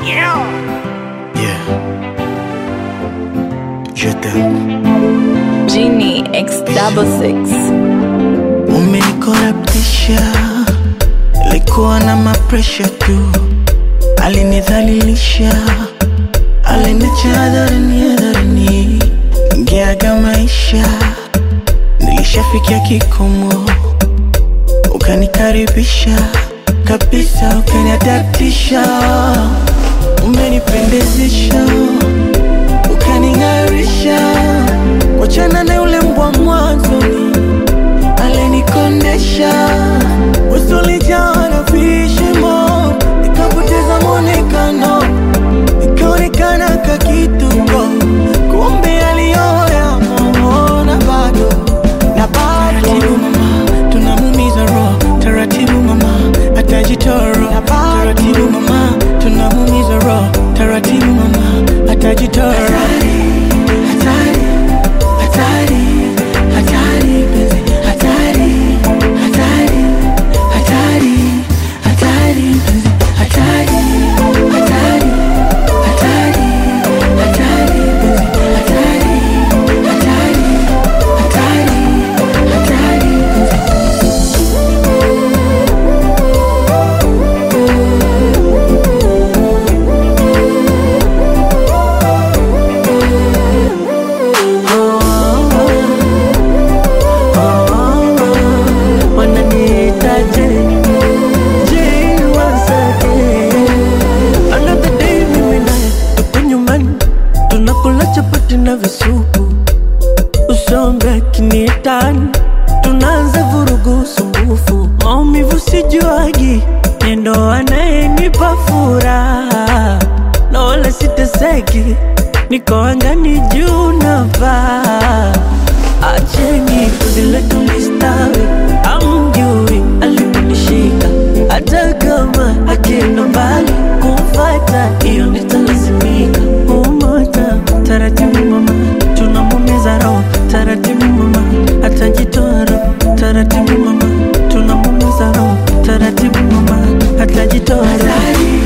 Yeah. Je t'aime. Genie X double six. Umenikorabtisha, likuwa na mapresha tu, alinidhalilisha, aliniacha hadharani hadharani, ningeaga maisha, nilishafikia kikomo, ukanikaribisha kabisa, ukaniadaptisha, umenipendezesha, ukaning'arisha, wachana na yule mbwa mwanzoni alinikondesha usulijaa na vishimo, nikapoteza mwonekano, nikaonekana kakituko, kumbe aliyoya na bado na bado. Taratibu mama, tunamumiza roho, taratibu mama, atajitoro. Taratibu mama, tunamumiza roho, taratibu mama, atajitoro. Hatari, hatari, hatari, penzi, hatari, hatari, hatari, hatari, penzi, hatari, hatari, hatari, hatari, penzi, hatari, hatari, hatari, hatari, penzi. wananiitaje Je, wasake another day mimi naye tuko nyumbani tunakula chapati na visupu usombe kinietani tunaanza vurugu sumbufu maumivu sijuagi nendo anayenipa furaha na wala siteseki niko angani juu na paa acheni vile tulistawi amjui aliponishika hata kama akienda mbali kumfata hiyo nitalazimika umoja taratibu mama tunamumiza roho taratibu mama atajitoa roho taratibu mama tunamumiza roho taratibu mama atajitoa roho